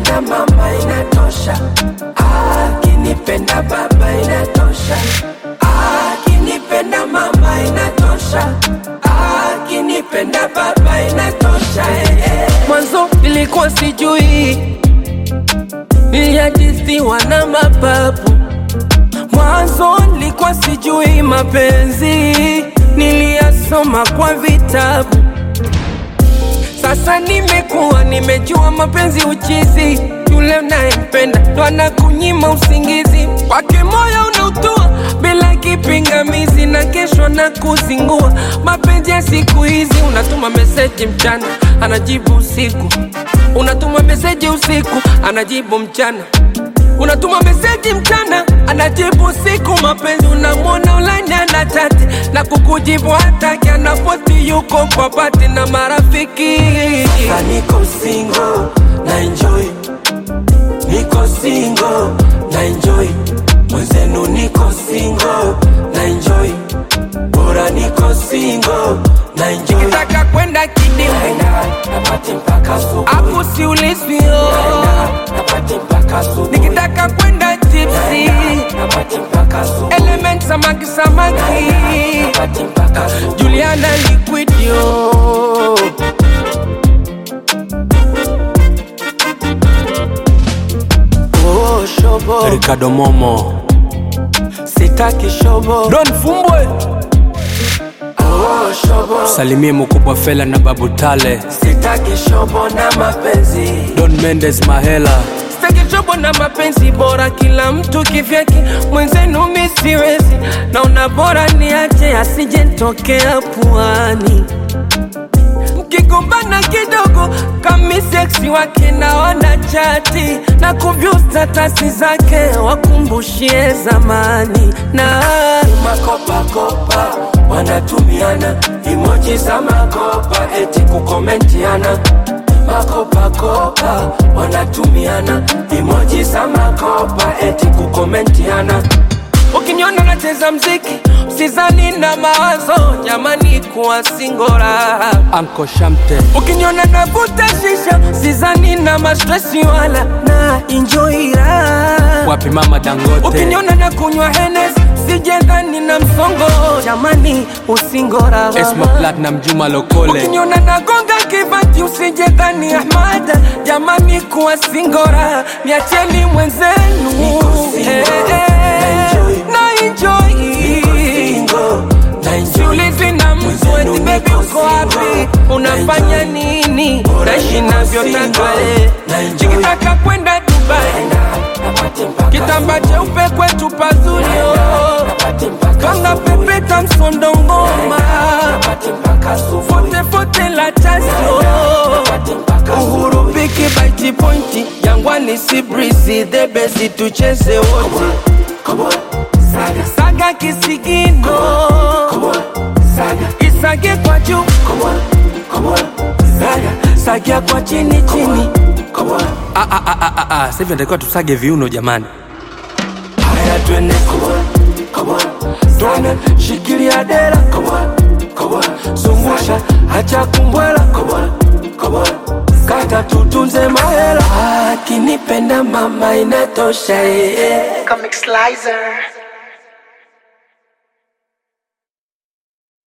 akinipenda mama inatosha, akinipenda baba inatosha, akinipenda mama inatosha, akinipenda baba inatosha. eh, eh. Mwanzo ilikuwa sijui, niliajisiwa na mapapu Mwanzo nilikuwa sijui mapenzi, niliyasoma kwa vitabu. Sasa nimekuwa nimejua mapenzi uchizi, yule unayempenda ndo anakunyima usingizi, kwake moyo unautua bila kipingamizi, na kesho na kuzingua. Mapenzi ya siku hizi, unatuma meseji mchana, anajibu usiku, unatuma meseji usiku, anajibu mchana unatuma meseji mchana anajibu siku mapenzi unamwona ulanya na chati na kukujibu hataki anapoti yuko kwa pati na marafiki sasa niko single na enjoy niko single na enjoy mwenzenu niko single na enjoy bora niko single na enjoy nikitaka kwenda kidimu napati mpaka asubuhi hapo siulizwio napati mpaka asubuhi nikitaka kwenda tipsi napati mpaka asubuhi element samaki samaki napati mpaka asubuhi Juliana liquidio Oh, shobo Ricardo Momo sitaki shobo Don Fumbwe oh, shobo salimie mkubwa Fela na Babu Tale sitaki shobo na mapenzi Don Mendes Mahela sitaki shobo na mapenzi bora kila mtu kivyake mwenzenu mi siwezi naona bora niache asije ntokea puani mkigombana kidogo kami seksi wake naona chati na kuvyu statasi zake wakumbushie zamani na makopakopa wanatumiana imoji za makopa eti kukomentiana makopakopa wanatumiana imoji za makopa eti kukomentiana ukiniona nacheza mziki usizani na mawazo jamani kuwa singora Anko Shamte ukiniona navuta shisha sizani na mastresi wala na injoira wapi mama Dangote ukiniona na kunywa henes sijendhani na msongo jamani usingora Esma Platinum Juma Lokole ukiniona nagonga kibati usijendhani ahmada jamani kuwa singora niacheni mwenzenu Eh, eh, na enjoy siulizi na mtu eti bebi uko wapi unafanya nini naishi navyotaka eh. nikitaka kwenda dubai kitamba cheupe kwetu pazuri oh. kanga pepeta msondo ngoma fotefote la tasio uhuru piki baiti pointi jangwani si brisi dhebesi tucheze wote saga kisigino isage kwa juu sagia kwa chini chini Ah, ah, ah, ah, ah, ah. Sasa hivi natakiwa tusage viuno jamani haya twende twende shikilia dera zungusha hacha kumbwela kata tutunze mahela akinipenda mama inatosha eh, eh. Comic Slicer.